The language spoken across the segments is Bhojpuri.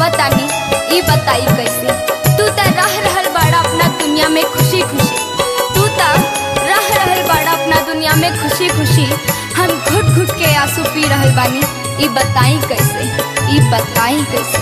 कहतानी ई बताई कैसे तू त रह रहल बाड़ा अपना दुनिया में खुशी खुशी तू त रह रहल बाड़ा अपना दुनिया में खुशी खुशी हम घुट घुट के आंसू पी रहल बानी ई बताई कैसे ई बताई कैसे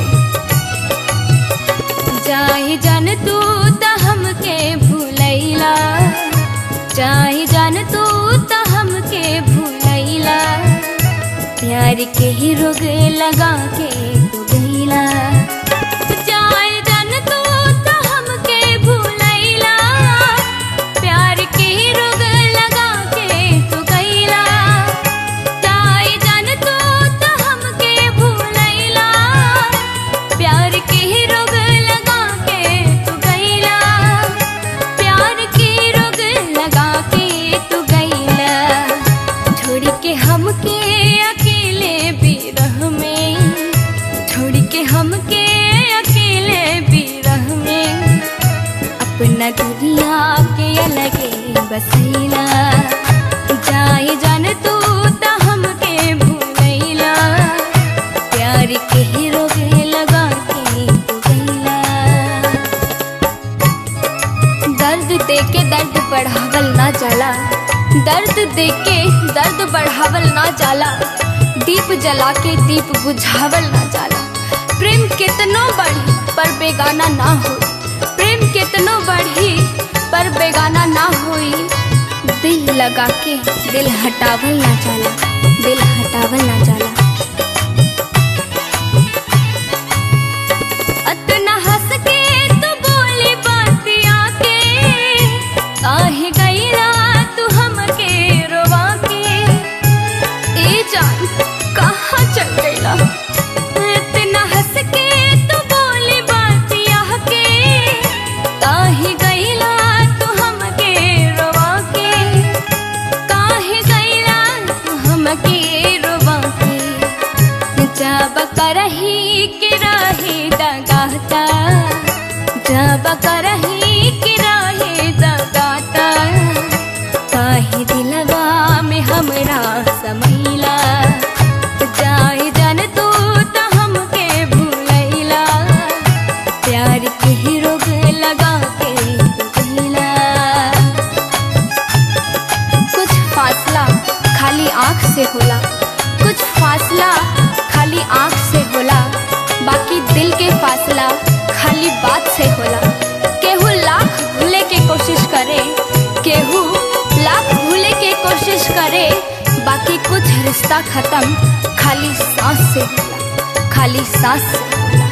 जाई जान तू त हमके भूलैला जाई जान तू त हमके भूलैला प्यार के ही रोग लगा के तू गईला जाए जान तू त हमके भूलैला प्यार के ही रोग लगा के तू गईला जाए जान तू त हमके भूलैला प्यार के ही रोग लगा के तू गईला प्यार के रोग लगा के तू गईला छोड़ के हमके अकेले बिरह में छोड़ के हमके अकेले बिरह में अपना दुनिया के अलगे बसैला जाए जान तू त हमके भूलैला प्यार के ही रोग लगा के तू गईला दर्द दे के दर्द बढ़ावल ना जाला दर्द दे के दर्द बढ़ावल ना जाला दीप जला के दीप बुझावल ना जाला प्रेम कितनो बढ़ी पर बेगाना ना हो प्रेम कितनो बढ़ी पर बेगाना ना होई दिल लगा के दिल हटावल ना जाला दिल हटावल ना जाला अतना हंस के तू बोली बातिया के काहे गईला तू हमके रोवा के ए जान कहाँ चल गईला इतना हंस के तू बोली बातिया के काहे गईला तू हमके रोवा के काहे गईला तू हमके रोवा के जब करही के रहे दगाता जब करही के रहे दगाता काहे दिलवा में हमरा समैला जाए जान तू त हमके भूलैला प्यार के ही रोग लगा के तू गईला कुछ फासला खाली आँख से होला कुछ फासला खाली आँख से होला बाकी दिल के फासला खाली बात से होला केहू लाख भूले के कोशिश करे केहू लाख भूले के कोशिश करे बाकी कुछ रिश्ता खत्म खाली सांस से होला खाली सांस से होला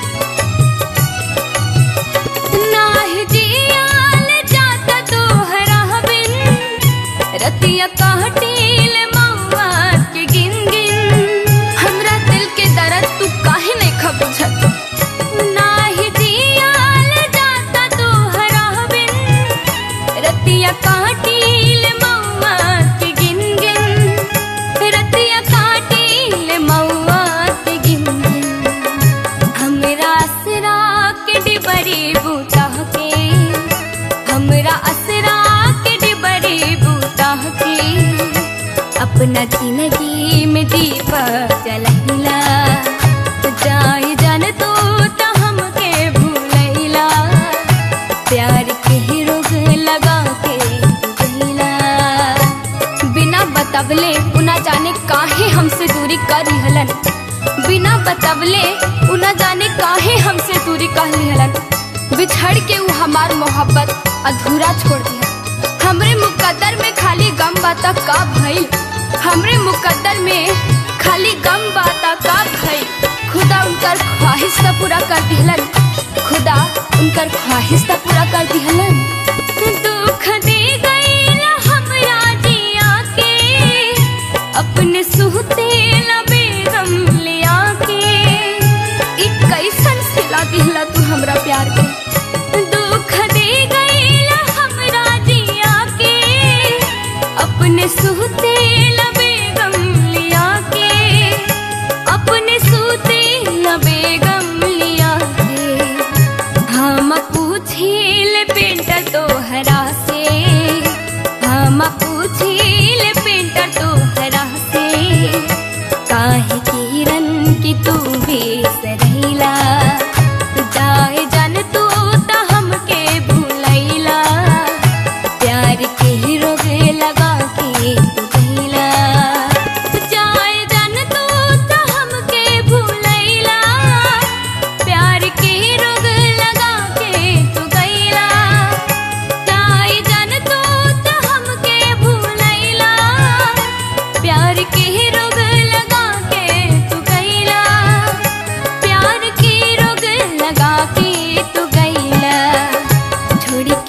नाहि जियाल जाता तोहरा बिन रतिया काटिल मौआ के गिन गिन हमरा दिल के दर्द तू काहे नहीं खबुझत नाही जियाल जाता तोहरा बिन रतिया काटिल मौआ के गिन गिन रतिया काटिल मौआ के गिन गिन हमरा असरा के डिबरी बूता के हमरा असरा के डिबरी बूता के अपना जिंदगी में दीप जलहिला जाए जान तू त हमके भूलैला प्यार के ही रोग लगा के तू गईला बिना बतवले उना जाने काहे हमसे दूरी कर रहलन बिना बतवले उना जाने काहे हमसे दूरी कर रहलन बिछड़ के उ हमार मोहब्बत अधूरा छोड़ दिया हमरे मुकद्दर में खाली गम बाता का भइल हमरे मुकद्दर में खाली गम बाता का भइल खुदा उनकर ख्वाहिश त पूरा कर दिहलन खुदा उनकर ख्वाहिश त पूरा कर दिहलन दुख दे गईला हमरा जिया के अपने सुहते बेगम लिया के ई कैसन सिला दिहला तू हमरा प्यार के दुख दे गईला हमरा जिया के अपने सुहते बेगम लिया के अपने सुते बेगम लिया के हम पूछिल पेंटर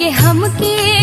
के हमके